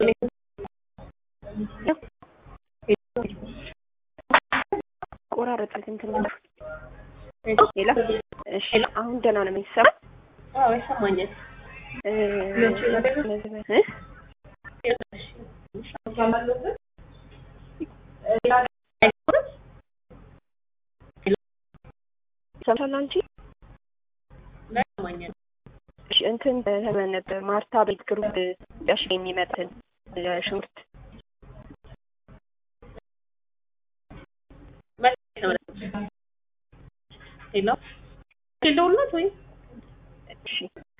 ቆራረጠ እንትን ነገር ሌላ እሺ፣ አሁን ደህና ነው የሚሰማ? አዎ ይሰማኛል። እ እ ሰምተሻል አንቺ? ይሰማኛል። እሺ፣ እንትን ተመን ነበር ማርታ ቤት ግሩፕ ዳሽ የሚመጥን ሽንኩርት ሄሎ ሄሎ ሁላት ወይ እሺ